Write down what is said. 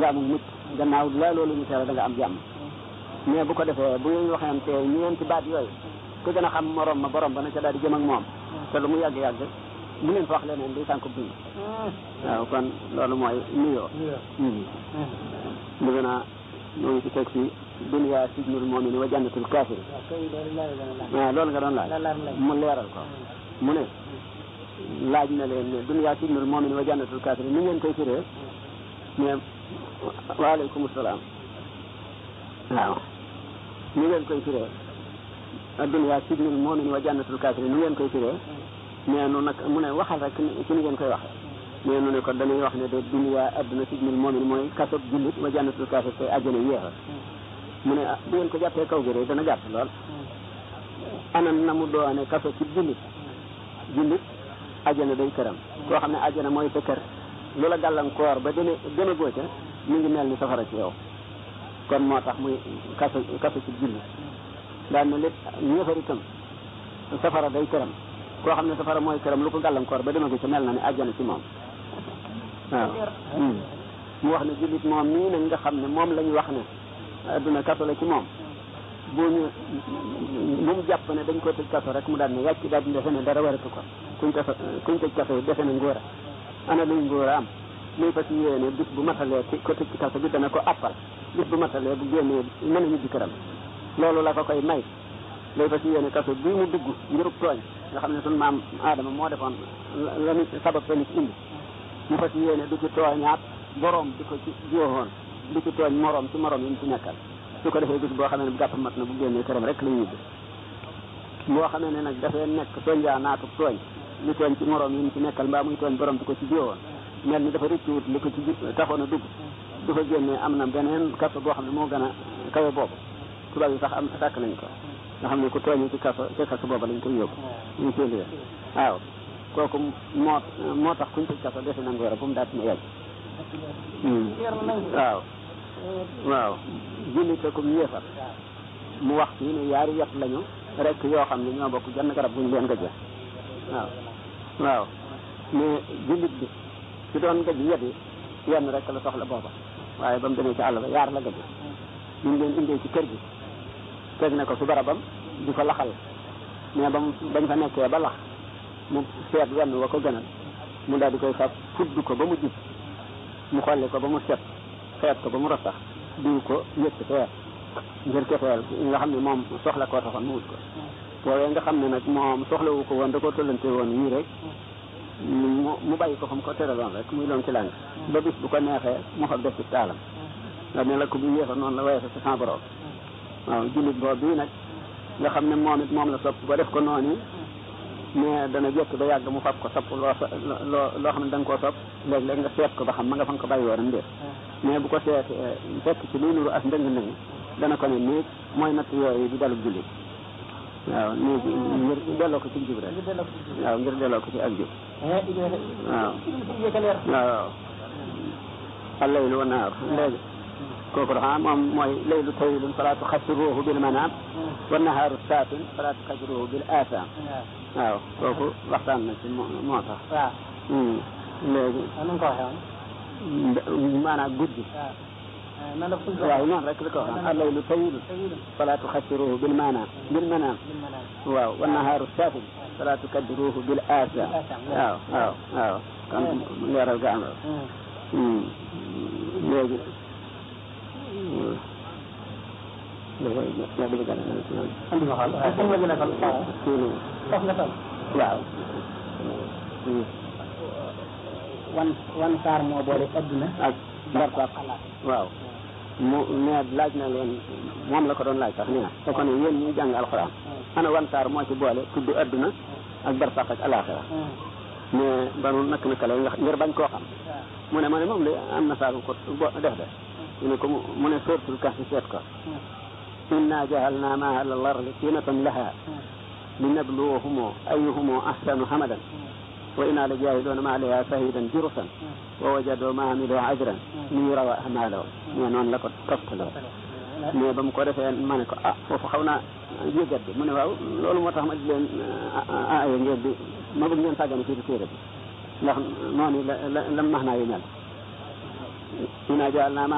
jaamu nit gannaaw la loolu ñu tere da nga am jàmm mais bu ko defee bu ñu waxante ñeenti baat yooyu ku gën a xam morom ma borom ba na ca daal di jëm ak moom te lu mu yàgg-yàgg mu leen fa wax leneen di sànq dund waaw kon loolu mooy nuyoo dëgg naa ñoo ngi ci teg si dunya sijnul mu'min wa jannatul kafir waaw loolu nga doon laaj mu leeral ko mu ne laaj na leen ne dunya sijnul mu'min wa jannatul kafir ni ngeen koy firee mais waaleykum salaam waaw ni ngeen koy firee dunya sijnul mu'min wa jannatul kafir ni ngeen koy firee mais nu nag mu ne waxal rek ci ni ngeen koy waxee mais nu ne ko dañuy wax ne de dunya adduna sijnul mu'min mooy kasob jullit wa jannatul kafir te àjjana yéexal mu ne ah bu ngeen ko jàppee kaw gi rek dana gàtt lool anam na mu doone kaso ci jullit jullit àjjana day këram koo xam ne àjjana mooy sa kër lu la gàllankoor ba deme deme goo ca mi ngi mel ni safara ci yow kon moo tax muy kaso kaso ci jullit daan na lépp ñëfar itam safara day këram koo xam ne safara mooy këram lu ko gàllankoor ba deme go ca mel na ne àjjana ci moom waaw mu wax ne jullit moom nii nag nga xam ne moom la ñu wax ne adduna kaso la ci moom bu ñu bu mu jàpp ne dañ ko tëj kaso rek mu daal ne yàcc daal di defe ne dara waratu ko kuñ kaso kuñ tëj kaso yi defe ne ngóora ana luy ngóora am muy fas yéene bis bu matalee ci ko tëj ci kaso bi dana ko appal bis bu matalee bu génnee mën a ñibbi këram loolu la ko koy may lay fas yéene kaso bii mu dugg ngirub tooñ nga xam ne sunu maam Adama moo defoon la nit sabab sa nit indi mu fas yéene du ci tooñaat boroom di ko ci jiwoon di ci tooñ moroom ci moroom yi mu ci nekkal su ko defee bis boo xamee ne bu gàpp mat na bu génnee këram rek la ñibbi boo xamee ne nag dafay nekk tooñjaa naatu tooñ li tooñ ci moroom yi mu ci nekkal mbaa muy tooñ borom di ko ci jiwoon mel ni dafa rëccuwut li ko ci taxoon a dugg du fa génnee am na beneen kaso boo xam ne moo gën a kawe boobu tubaab yi sax am sàkk nañ ko nga xam ne ku tooñee ci kaso ci kaso booba lañ koy yóbbu ñu séenée waaw kooku moo moo tax kuñ tëj kaso defe na ngóor a bu mu daat ma yàgg waaw waaw jullit ko yéefar mu wax fii ne yaari yet lañu rek yoo xam ne ñoo bokk genn garab buñ leen gëjee waaw waaw mais jullit bi ci doon gëj yet yi yenn rek la soxla booba waaye ba mu demee ci àll ba yaar la gëjee ñu leen indee ci kër gi teg na ko su barabam di ko laxal mais ba mu bañ fa nekkee ba lax mu seet wenn wa ko gënal mu daal di koy fab fudd ko ba mu jub mu xolli ko ba mu set xeet ko ba mu rasax diw ko yëkk feer ngir kefeel nga xam ne moom soxla koo taxoon mu wut ko woowee nga xam ne nag moom soxlawu ko woon da ko tollante woon yii rek mu mu bàyyi ko fa mu ko teraloon rek muy loon ci làng ba bis bu ko neexee mu fa def ci taalam nga ne la ko bu yéefa noonu la woyefe sa sans borom waaw jullit boobu bii nag nga xam ne moom it moom la sopp ba def ko noonu mais dana jekk ba yàgg mu fab ko sopp loo loo loo xam ne da nga koo sopp léeg-léeg nga seet ko ba xam ma nga fa nga ko bàyyi woon ndéet mais bu ko seet fekk ci luy nuru as ndëng ndëng dana ko ne néeg mooy natt yooyu di dalub jullit waaw néeg ngir delloo ko ci jub rek waaw ngir delloo ko ci ak jub waaw waaw allaylu wa naar léegi kooku dafa moom mooy laylu tawilun fala tuxassiruhu bil manam wa nahaaru saatin fala tuxassiruhu bil aasam waaw kooku waxtaan na ci moo tax waaw léegi nu ko waxee maanaam guddi nan la fu waaw noonu rek la ko wax allaylu tawilun fala tuxassiruhu bil manam bil manam waaw wa nahaaru saatin fala tukaddiruhu bil aasam waaw waaw waaw kan leeral ga am léegi andi ma xool waaw fu ma gën a xool foofu nga toll waaw wan wan saar moo boole adduna ak barsax waaw mu mais laaj na leen moom la ko doon laaj sax nee na te ko ne yéen ñuy jàng alxuraan ana wan saar moo ci boole tudd adduna ak barsax ak alaxira mais banu nak naka la ngir bañ koo xam mu ne ma ne moom la am na saar ko def de mu ne ko mu ne sóortul kahfi seet ko inna jahalna ma ala lardi zinatan laha linabluwahum ayyuhum ahsanu hamadan wa inna la jahiduna ma alayha shahidan jurusan wa wajadu ma amilu ajran li yurawa amalo mais noonu la ko toftaloo mais ba mu ko defee ma ne ko ah foofu xaw naa yëgat bi mu ne waaw loolu moo tax ma di leen aaya ngeen di ma bëgg ngeen sàggane fii di téere bi ndax noonu la la la max naa yu mel inna jahalna